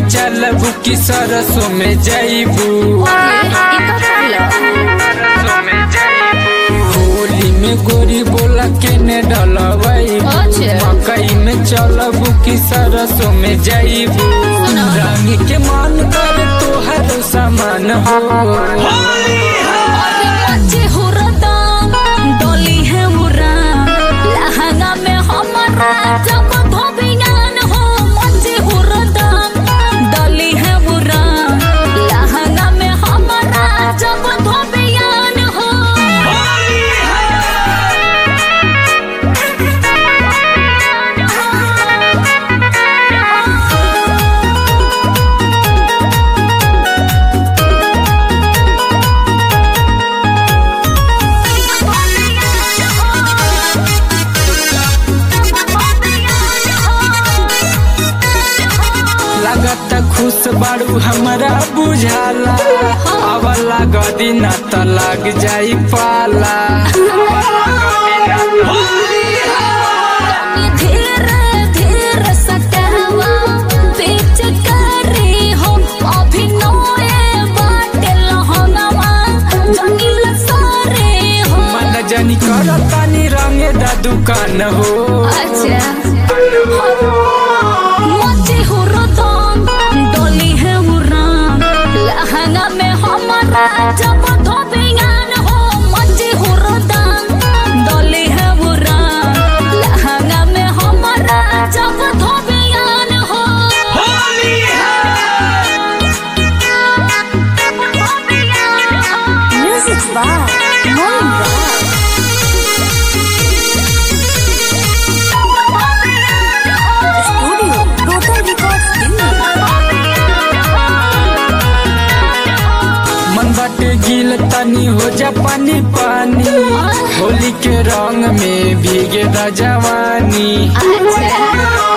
में चलबू कि सरसों में जईबू सरसों में जईबू होली में गोरी बोला के ने डलवई अच्छा। मकई में चलबू कि सरसों में जईबू रंग के मन कर तोहर सामान हो मचे हो रदाम डोली है मुरा लहंगा में हमारा जब धोबियान हो मचे हो रदाम डोली है मुरा लहंगा में हमारा जब धोबियान हो लगत खुश बाड़ू हमरा बुझाला अब लग दिन त लग जाई पाला धीरे धीरे सटहवा बीच करे हो अभिनय बाटे लहंगवा जंगल सारे हो मन जनी कर तानी रंगे दा दुकान हो अच्छा मचे हो रदम डोली है उरान लहंगा में हमारा जब धोबियान हो मचे हो रदम डोली है उरान लहंगा में हमारा जब धोबियान हो Music by Moin Studio Total Records मन बाटे गिल तनी हो जा पानी पानी होली के रंग में भीगे दा जवानी अच्छा